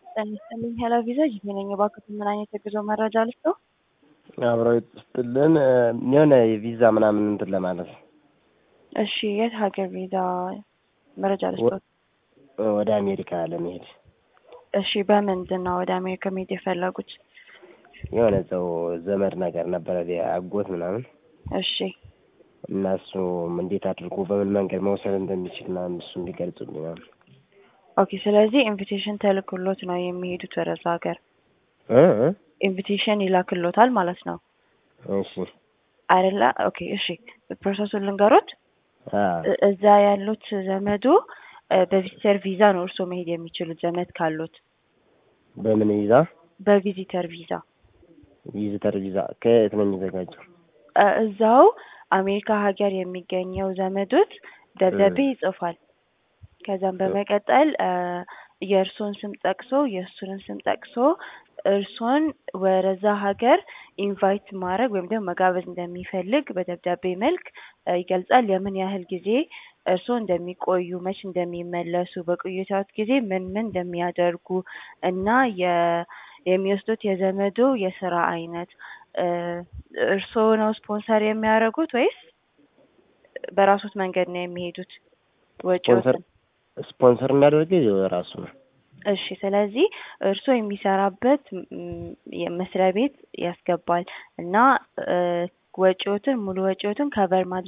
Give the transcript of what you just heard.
ጤና ይስጥልኝ ሄሎ ቪዛ ጂፒ ነኝ። እባክዎት ምን አይነት የጉዞ መረጃ ልስጥዎ? አብረው ይስጥልን የሆነ ቪዛ ምናምን እንትን ለማለት ነው። እሺ የት ሀገር ቪዛ መረጃ ልስጥዎት? ወደ አሜሪካ ለመሄድ እሺ በምንድን ነው ወደ አሜሪካ መሄድ የፈለጉት? የሆነ ሰው ዘመድ ነገር ነበረ አጎት ምናምን እሺ እና እሱ እንዴት አድርጎ በምን መንገድ መውሰድ እንደሚችል ምናምን እሱ እንዲገልጹልኝ ምናምን። ኦኬ ስለዚህ ኢንቪቴሽን ተልክሎት ነው የሚሄዱት ወደዛ ሀገር እ እ ኢንቪቴሽን ይላክሎታል ማለት ነው እሺ አይደለ? ኦኬ እሺ ፕሮሰሱን ልንገሮት። አ እ- እዛ ያሉት ዘመዶ እ፣ በቪዚተር ቪዛ ነው እርስዎ መሄድ የሚችሉት ዘመድ ካሉት በምን ቪዛ? በቪዚተር ቪዛ ቪዚተር ቪዛ ከየት ነው የሚዘጋጀው? እ፣ እዛው አሜሪካ ሀገር የሚገኘው ዘመዶት ደብዳቤ ይጽፋል። ከዛም በመቀጠል እ፣ የእርስዎን ስም ጠቅሶ የእሱንን ስም ጠቅሶ እርስዎን ወደዛ ሀገር ኢንቫይት ማድረግ ወይም ደግሞ መጋበዝ እንደሚፈልግ በደብዳቤ መልክ እ፣ ይገልጻል። የምን ያህል ጊዜ እርስዎ እንደሚቆዩ፣ መች እንደሚመለሱ፣ በቆይታዎት ጊዜ ምን ምን እንደሚያደርጉ እና የ- የሚወስዱት የዘመዶ የስራ አይነት እ፣ እርስዎ ነው ስፖንሰር የሚያደርጉት ወይስ በራሶት መንገድ ነው የሚሄዱት? ስፖንሰር ወጪዎትን ስፖንሰር የሚያደርገው ራሱ ነው። እሺ ስለዚህ እርስዎ የሚሰራበት ም- የመስሪያ ቤት ያስገባል እና እ፣ ወጪዎትን ሙሉ ወጪዎትን ከቨር ማድረግ